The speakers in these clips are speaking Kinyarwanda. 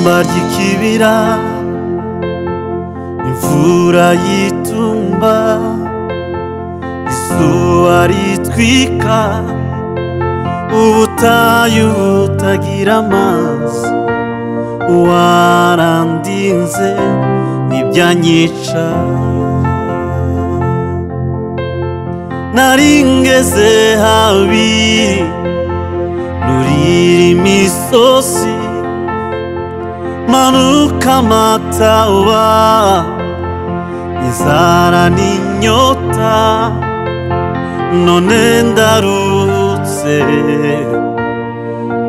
ry'ikibira imvura yitumba izuba ritwika ubutayu butagira amazi warandinze n'ibyanyica naringeze habi nurira imisozi manuka amataba inzara n'inyota none ndaruhutse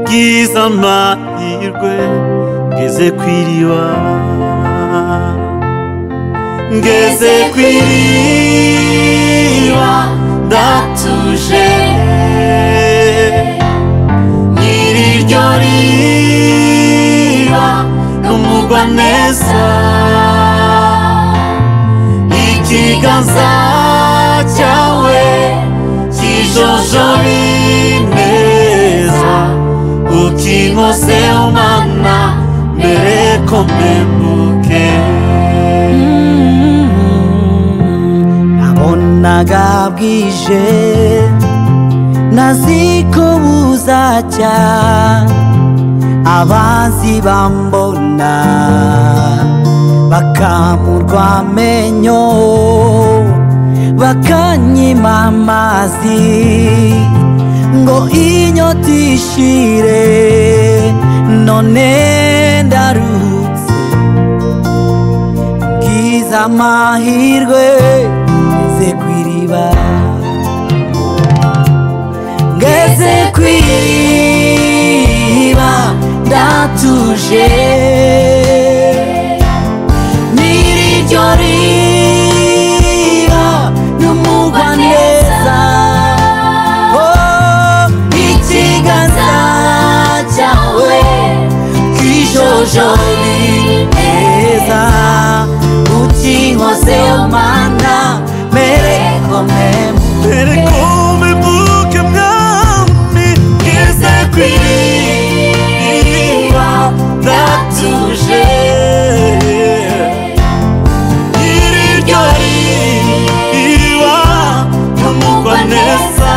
bwiza amahirwe ngeze ku iriba ngeze ku iriba ndatuje nyiri iryo riba n'umugwa neza ikiganza cyawe kijojoba ineza ukinkoze umana mbere ko mpemuke nabonaga bwije naziko buzacya abazi bambona bakamurwa amenyo bakanyima amazi ngo inyota ishire none ndarutse bwiza amahirwe ngeze ku iriba ngeze ku iriba ndatuje nyir'iryo riba n'umugwa neza Oh, ikiganza cyawe kijojori neza ukinkoze mana mere kome mbere ko mpemuke mwami ngeze ku iriba ndatuje nyiri iryo riba n'umugwa neza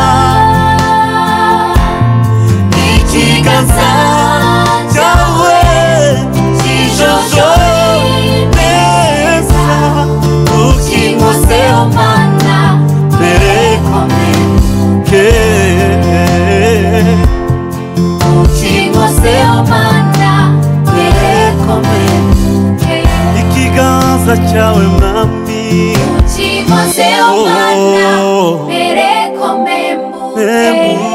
ikiganza cyawe kijojoye neza ukinkoze mana mbere komike ukinkoze mana mbere komike ikiganza cyawe mwami ukinkoze mana mbere komembuke